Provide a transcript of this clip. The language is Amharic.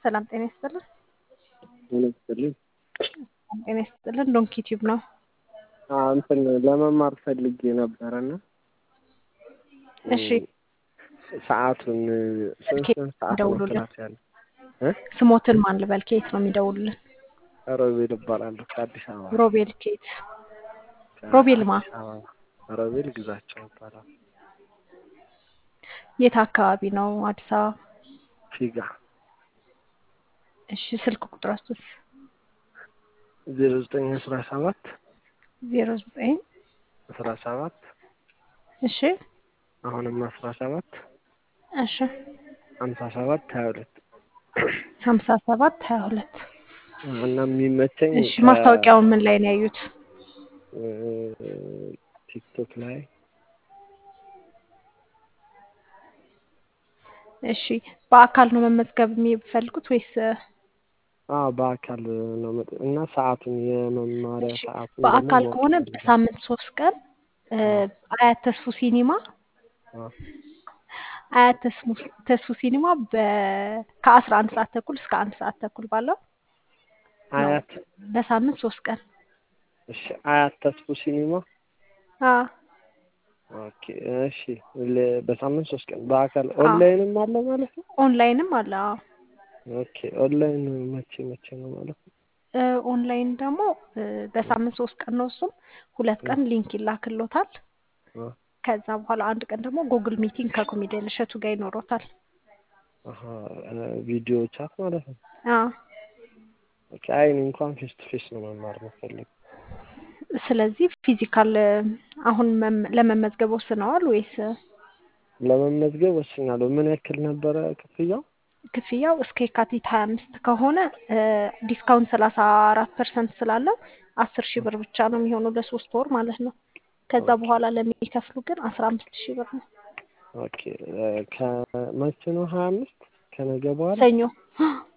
ሰላም ጤና ይስጥልን። ጤና ይስጥልኝ። ጤና ይስጥልን። ዶንኪ ቲዩብ ነው። አዎ እንትን ለመማር ፈልጌ ነበረና እሺ ሰዓቱን ስንት ኬት ስንት ሰዓት ነው ደውሉልን። ክላስ ያለ? እ? ስሞትን ማን ልበል? ከየት ነው የሚደውሉልን? ሮቤል እባላለሁ ከአዲስ አበባ። ሮቤል ከየት? ሮቤል ማ? ከአዲስ አበባ። ሮቤል ግዛቸው ይባላል። የት አካባቢ ነው? አዲስ አበባ። ፊጋ እሺ ስልክ ቁጥራችሁስ? ዜሮ ዘጠኝ አስራ ሰባት ዜሮ ዘጠኝ አስራ ሰባት እሺ አሁንም አስራ ሰባት እሺ ሀምሳ ሰባት ሀያ ሁለት ሀምሳ ሰባት ሀያ ሁለት እና የሚመቸኝ እሺ ማስታወቂያውን ምን ላይ ነው ያዩት? እ፣ ቲክቶክ ላይ እሺ በአካል ነው መመዝገብ የሚፈልጉት ወይስ አዎ በአካል ነው መጥ- እና ሰዓቱን የመማሪያ እሺ ሰዓቱን ደግሞ በአካል ማወቅ ከሆነ ፈልጋለሁ። በሳምንት ሶስት ቀን እ፣ አያት ተስፉ ሲኒማ አዎ አያት ተስሙ ተስፉ ሲኒማ በ ከአስራ አንድ ሰዓት ተኩል እስከ አንድ ሰዓት ተኩል ባለው ነው አያት በሳምንት ሶስት ቀን እሺ አያት ተስፉ ሲኒማ አ ኦኬ እሺ ለ- በሳምንት ሶስት ቀን በአካል አ ኦንላይንም አለ ማለት ነው ኦንላይንም አለ። አዎ ኦኬ ኦንላይን መቼ መቼ ነው ማለት ነው እ፣ ኦንላይን ደግሞ እ፣ በሳምንት ሶስት ቀን ነው። እሱም ሁለት ቀን ሊንክ ይላክሎታል። አ ከዛ በኋላ አንድ ቀን ደግሞ ጉግል ሚቲንግ ከኮሜዲያን እሸቱ ጋር ይኖሮታል። አሀ ቪዲዮ ቻት ማለት ነው አ ኦኬ አይ እኔ እንኳን ፌስ ቱ ፌስ ነው መማር የምፈልግ ስለዚህ ፊዚካል እ፣ አሁን መም- ለመመዝገብ ወስነዋል ወይስ እ፣ ለመመዝገብ ወስኛለሁ ምን ያክል ነበረ ክፍያው ክፍያው እስከ የካቲት ሀያ አምስት ከሆነ እ፣ ዲስካውንት ሰላሳ አራት ፐርሰንት ስላለው አስር ሺህ ብር ብቻ ነው የሚሆነው ለሶስት ወር ማለት ነው። ከዛ ኦኬ በኋላ ለሚከፍሉ ግን አስራ አምስት ሺህ ብር ነው። ኦኬ እ፣ ከመቼ ነው ሀያ አምስት ከነገ በኋላ ሰኞ